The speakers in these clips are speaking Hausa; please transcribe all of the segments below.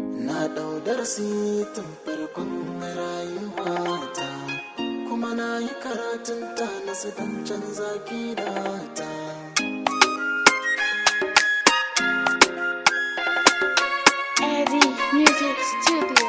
na ɗau darasi tun farkon rayuwata kuma na yi karatun ta na don canza gidata Eddie Music Studio.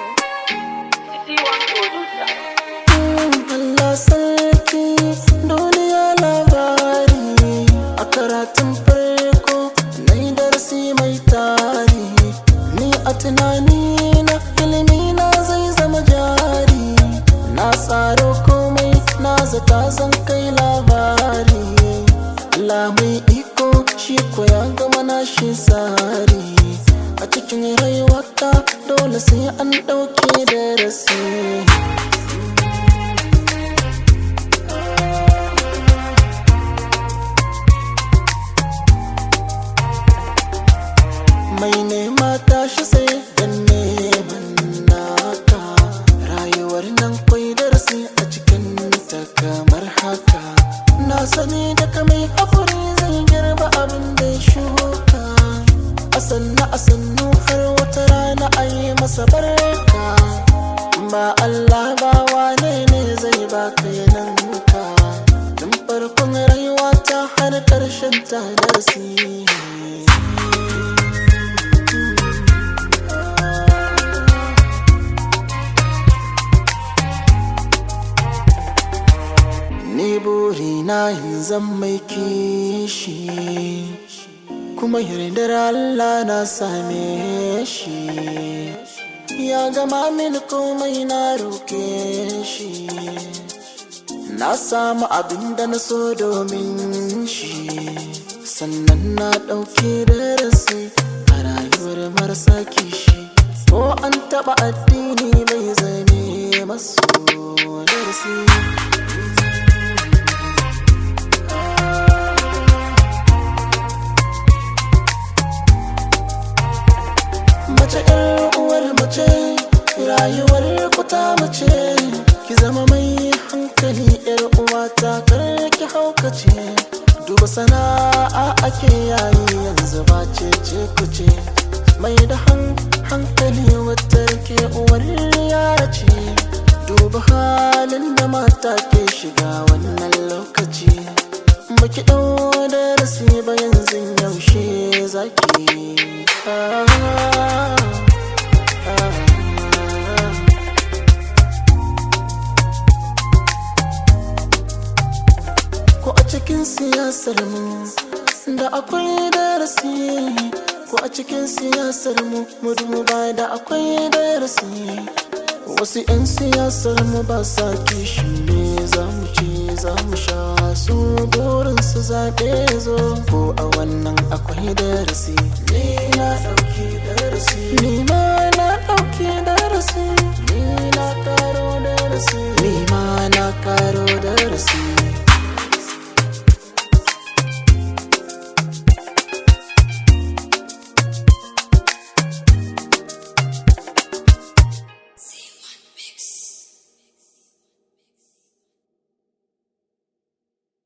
Allah sarki duniya labari a karatun farko na yi darasi mai tari ni a tunani na ilimi na zai zama jari na tsaro komai na zata zan kai labari Allah mai iko shi ko ya gama na shi tsari a cikin rayuwata dole sai an ɗauke darasi mai nema tashi sai dan neman naka rayuwar nan kwai darasi a cikin ta kamar haka na sani daga mai hakuri zai girba abin da ya shuka a sannu a sannu har wata rana a yi masa barka ba Allah ba wane ne zai baka yananka tun farkon rayuwa ta har ƙarshen ta darasi Ni burina yin zan mai kishi kuma yardar Allah na same shi ya gama mini komai na roke shi na samu abin da na so domin shi sannan na ɗauki darasi a rayuwar marasa kishi ko an taɓa addini bai zame masu darasi mace yar uwar mace rayuwar kuta mace ki zama mai hankali yar uwa ta kar ki haukace duba sana'a ake yayi yanzu ba ce ce kuce mai da hankali wata ke uwar yara ce duba halin da mata ke shiga wannan lokaci baki ɗau darasi ba yanzu yaushe zaki ah, ah, ah. ko a cikin siyasar mu da akwai darasi ko a cikin siyasar mu mu duba da akwai darasi wasu 'yan siyasar mu ba sa kishin me za mu ci za mu sha su burin su zaɓe zo ko a wannan akwai darasi ni na ɗauki darasi ni ma na ɗauki darasi